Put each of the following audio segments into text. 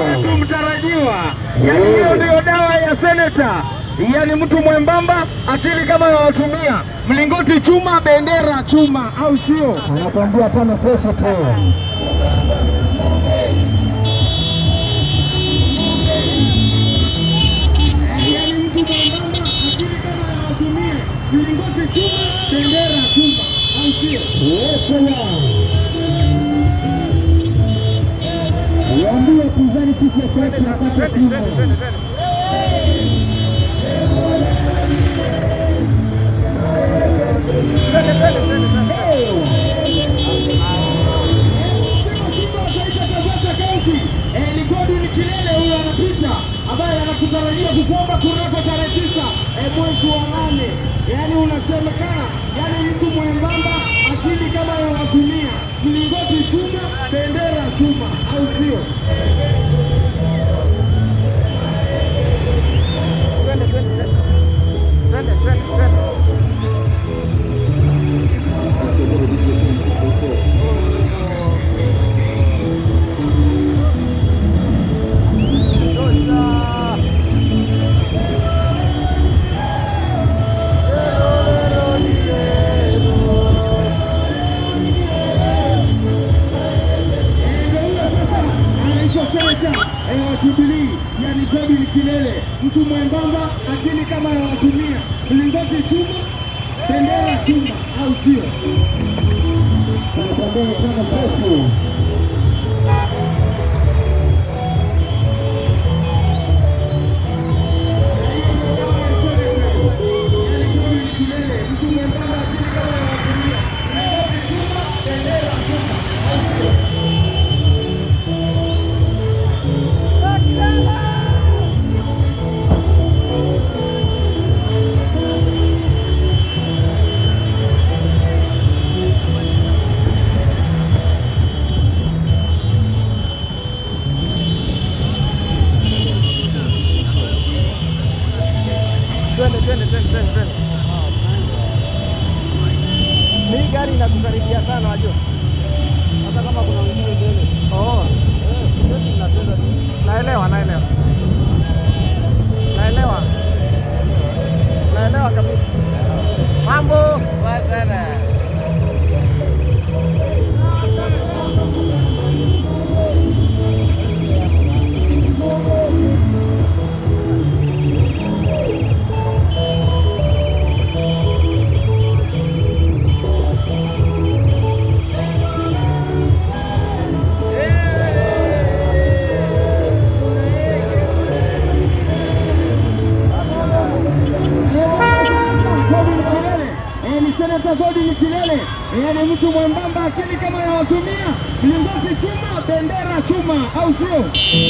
mtu mtarajiwa. Yani hiyo ndiyo dawa ya seneta, yani mtu mwembamba, akili kama yawatumia, mlingoti chuma, bendera chuma, au sio? Anakwambia tano fresh tu. Yani mtu mwembamba, akili kama yawatumia, mlingoti chuma, bendera chuma, au sio? Yes, sir. Waambie pinzani kitu ya sauti wakati Simba. Ligodi ni kilele huyo anapita, ambaye anakutarajia kukuomba kunako tarehe tisa eh, mwezi wa nane. Yaani unasemekana, yaani mtu mwembamba, akili kama yawatumia, mlingoti chuma, bendera chuma, au sio? Ndio huyo sasa anaitwa seneta eh, wa Jubilee, yani Godwin Kilele, mtu mwembamba, akili kama yawatumia, mlingoti chuma, bendera chuma, au sio? Anakwambia tano fresh. Twende, twende, twende, twende, twende. Hii gari inakukaribia sana wajua. Hata kama kuna wengine mbele. Oh. eh, sisi tunapenda. Naelewa, naelewa. Naelewa. Naelewa kabisa. Mambo. Poa sana. Godwin Kilele eh, ni seneta Godwin Kilele eh, ni mtu mwembamba, akili kama yawatumia, mlingoti chuma, bendera chuma, au sio?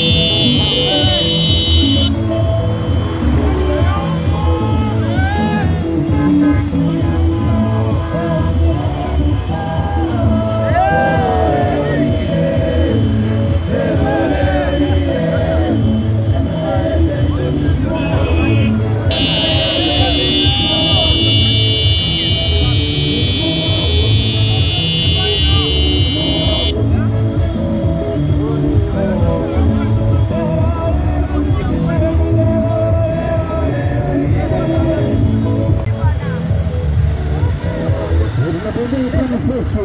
Anakwambia tano fresh.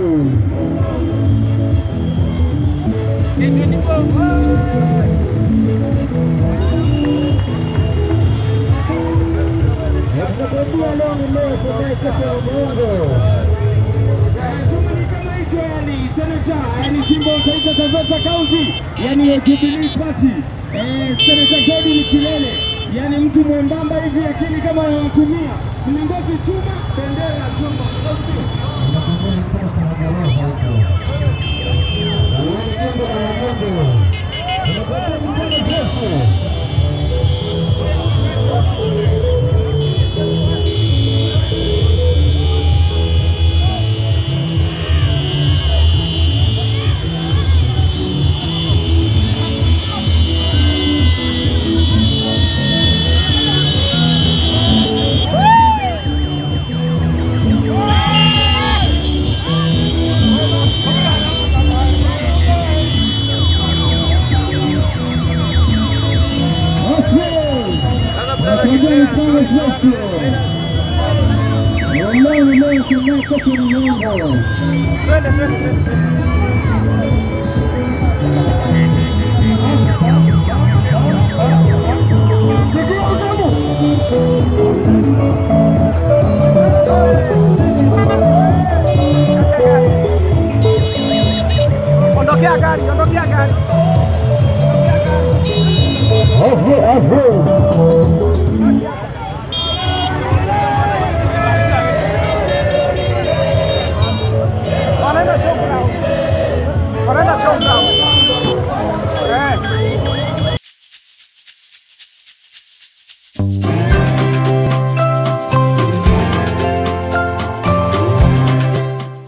Anakwambia leo ni leo, sasa kesho ya Mungu. Chuma ni kama hicho, yani seneta, yani Simba wa Taita Taveta County, yani ya Jubilee Party, eh, seneta Godwin Kilele, yani mtu mwembamba hivi, akili kama yawatumia, mlingoti chuma, bendera chuma, au sio? Anakwambia tano kanagaleza huko. Anakwambia na Mungu. Anakwambia tano fresh. Mzee pale Joshua. Wallahi leo semea kesho ni Yanga. Twende, twende, twende.